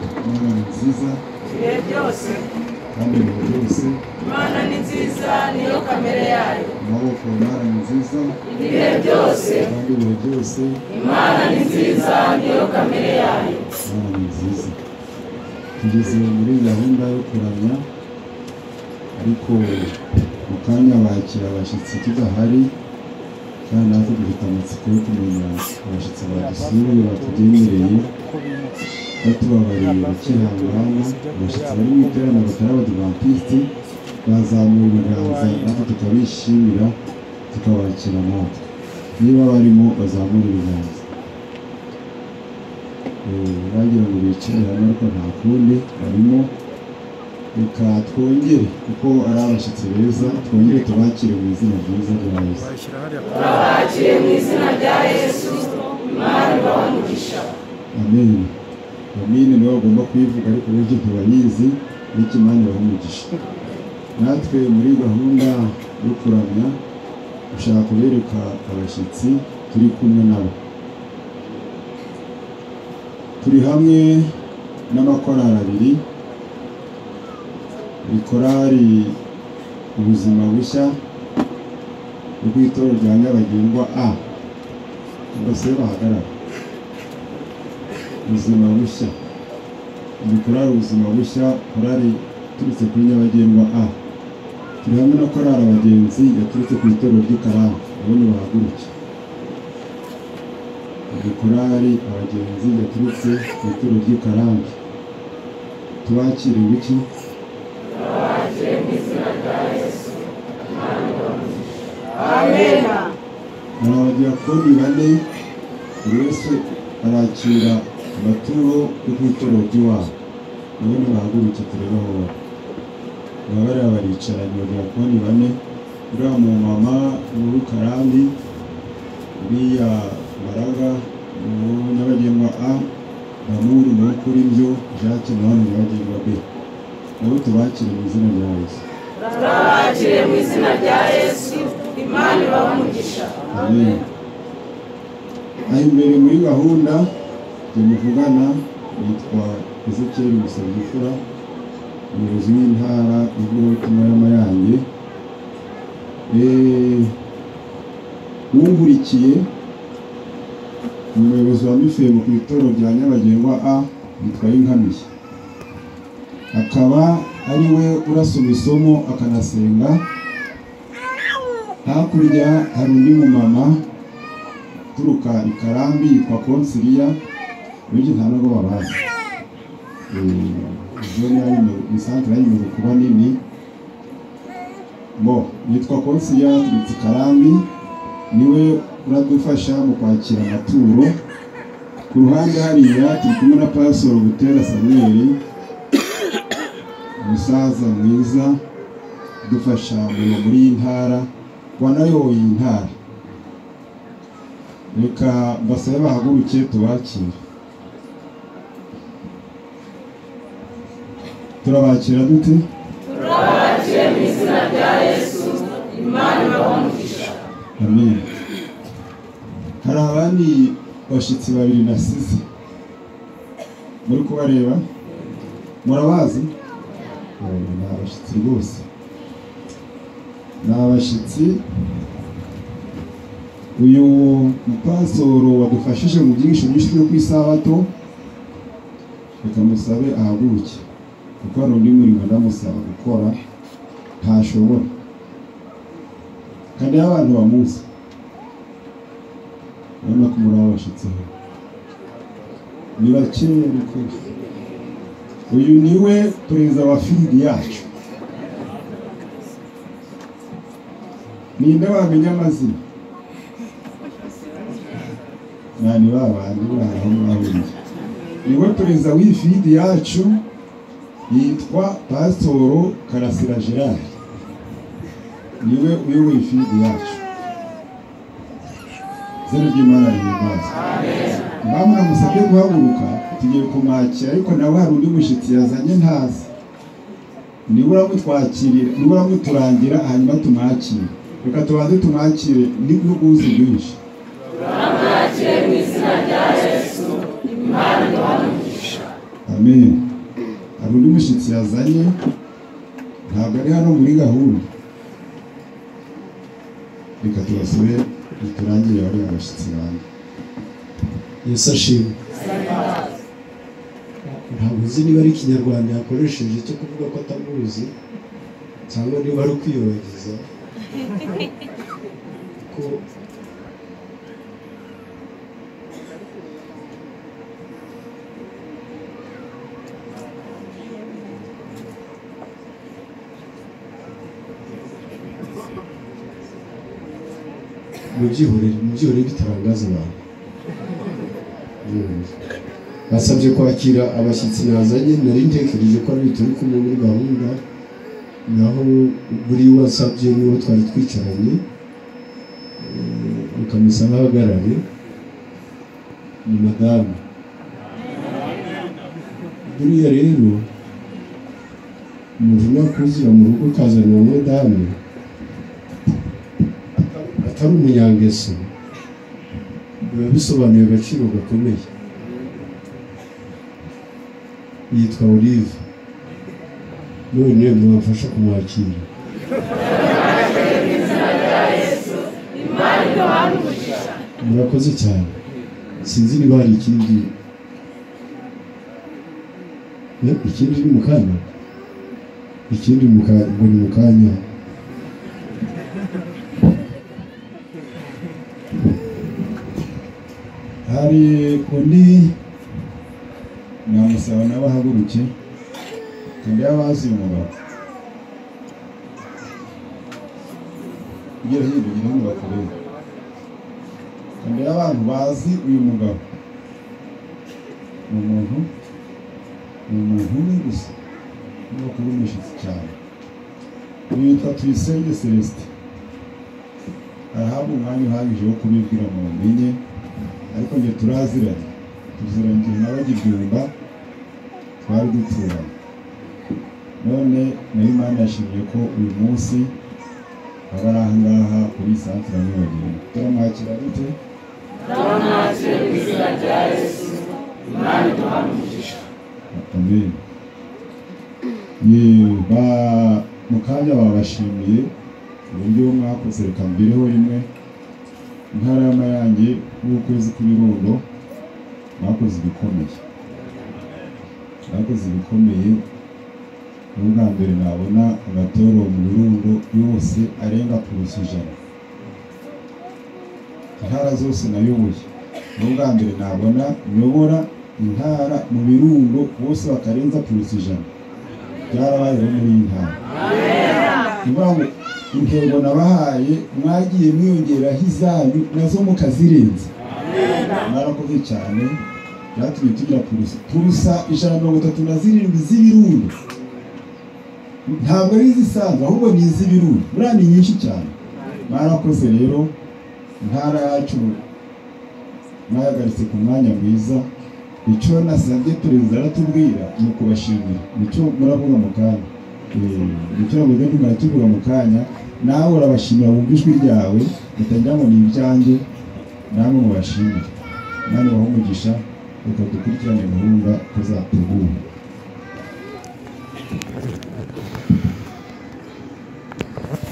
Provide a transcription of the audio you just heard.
imana ni nziza ibihe byose kandi ibihe byose imana ni nziza niyo kamere yayo amaboko imana ni nziza ibihe byose kandi ibihe byose imana ni nziza niyo kamere yayo imana ni nziza tugeze muri gahunda yo kuramya ariko mu kanya bakira abashyitsi tudahari kandi natwe dufite amatsiko yo kumenya abashyitsi badusuye batugendereye batubabariye bakihangana abashyitsi bari mu iterana batari abadivantisiti bazamura ibiganza natwe tukabishimira tukabakira natwe niba barimo bazamura ibiganza Eh, bagira ngo bicare hamwe ariko nta kundi barimo reka twongere kuko ari abashyitsi beza twongere tubakire mu izina ryiza rya yesu bayishyira hariya bakiriye mu izina rya yesu imana ibaha umugisha Amen. Amen niwe bagomba kuyivuga ariko benshi ntibayizi n'ikimani bahumugisha. Natwe muri gahunda yo kuramya dushaka kubereka abashyitsi turi kumwe nabo. Turi hamwe n'amakorali abiri, buri korali ubuzima bushya rw'itorero rya Nyabagengwa A. Bose bahagarara ubuzima bushya ni korali ubuzima bushya korali iturutse kuri nyabagendwa a turi hamwe na korali abagenzi yaturutse ku itorero ry'ikaramu abo ni bahaguruke ni korali abagenzi yaturutse ku itorero ry'ikarambi tubakire bityo amena hari abadiyakoni bane buri wese arakira amaturo yo ku itorero ry'iwabo nabo nibahagurutse turebe aho bari baba bariya baricaranye abadiyakoni bane uriya mumama ni uw'ikarambi uriya mbaraga ni uwo nyabagengwa a namuri ni uwo kuri byo jacques nawe ni nyabagengwa b nabo tubakire mu izina rya yesu turabakiriye mu izina rya yesu imana ibaha umugisha Amen. Aha imbere muri gahunda turi muvugana yitwa Ezekiel Musabyifura umuyobozi w'intara y'ivugabutumwa y'amayange wungurikiye umuyobozi wa mifemo ku itorero rya nyabagengwa a yitwa Yinkamiye akaba ari we urasoma isomo akanasenga hakurya hari undi mumama uturuka i karambi yitwa konsiriya bityo nta nubwo babazi ni santire yanyuze kuba nini bo yitwa konsiriya yaturutse i karambi niwe uradufasha mu kwakira amaturo ku ruhande hariya turi kumwe na pasoro butera samuel umusaza mwiza dufasha umurimo muri iyi ntara wanayoboye iyi ntara reka basabe bahaguruke tubakire turabakira dute turabakiriye mu izina rya yesu imana ibaha umugisha amen hari abandi bashyitsi babiri nasize muri kubareba murabazi Eh, ni abashyitsi rwose ni abashyitsi uyu mupasoro wadufashije mu byigisho byinshi byo ku isabato reka musabe ahaguruke kuko hari undi murimo ndamusaba gukora ntashobora kandi abantu bamuzi urabona ko muri abashyitsi hano ni bakeya rwose uyu ni we perezida wa fidi yacu ninde wamenya amazina nani ba bandi bari aho mwahuriye ni we perezida w'iyi fidi yacu yitwa pasitoro karasira gerard ni we uyoboye fidi yacu izina ry'imana rihimbazwe Mama musabye guhaguruka tugiye kumwakira ariko nawe hari undi mushyitsi yazanye ntazi nibura mutwakirira nibura muturangira hanyuma tumwakire reka tubanze tumwakire n'ubwuzi bwinshi turabakiriye mu izina rya yesu imana ibaha umugisha amen hari undi mushyitsi yazanye ntabwo ari hano muri gahunda reka tubasube turangire bariya bashyitsi banjye yesu ashimwe ntabwo uzi niba ari ikinyarwanda yakoresheje cyo kuvuga ko atamuzi cyangwa niba ari ukwiyobagiza ko mubyihorere mubyihorere bitarangaza abantu Mm. basabye kwakira abashyitsi nazanye nari ntekereje ko ari bituruka umwe muri gahunda naho buri wasabye n'uwo twari twicaranye eh, ukamusa nk'ahagarare ni madamu buriya rero umuntu nakuzira mu rugo ukazanira umudamu atari umunyangeso biba bisobanuye agaciro gakomeye yitwa olive none mwamfasha kumwakira murakoze cyane sinzi niba hari ikindi Eh, ikindi ni mu kanya ikindi mu ka- ngo ni mu kanya hari undi namusaba nawe ahaguruke undi yabazi umugabo ugera hirya ugira ngo bakurebe undi y'abantu bazi uyu mugabo ni umuntu ni umuntu umwe gusa ubwoko bw'umushyitsi cyane uyu yitwa tuyisenge celestin arahabwa umwanya uhagije wo kubibwira mu mbinye ariko njye turaziranye tuziranye igihe nabagibyumba twari duturanye none nayo imana yashimye ko uyu munsi aba ari ahangaha kuri santere nyabageni turamwakira dute turamwakire mu izina rya yesu imana iduha umugisha amen Ye- ba- mu kanya babashimiye uburyo mwakoze reka mbireho rimwe intarama yanjye y'ukwezi kw'ibirundo mwakoze ibikomeye mwakoze ibikomeye ni ubwa mbere nabona agatoro mu birundo yose arenga kurusa ijana intara zose nayoboye ni ubwa mbere nabona nyobora intara mu birundo bose bakarenza kurusa ijana byarabayeho muri iyi ntara Niyo mpamvu intego nabahaye mwagiye mwiyongeraho izanyu nazo mukazirenza mwarakoze cyane byatumye tugira purusa purusa ijana na mirongo itatu na zirindwi z'ibirundo ntabwo ari izisanzwe ahubwo ni iz'ibirundo buriya ni nyinshi cyane mwarakoze rero intara yacu mwayagaritse ku mwanya mwiza icyo nasabye perezida aratubwira ni ukubashimira nicyo muravuga mu kanya Eh, nicyo navuga ni muratuvuga mu kanya nawe urabashimira wumva ijwi ryawe utagira ngo ni ibyanjye namwe mubashimire imana ibahe umugisha reka dukurikirane gahunda tuzategura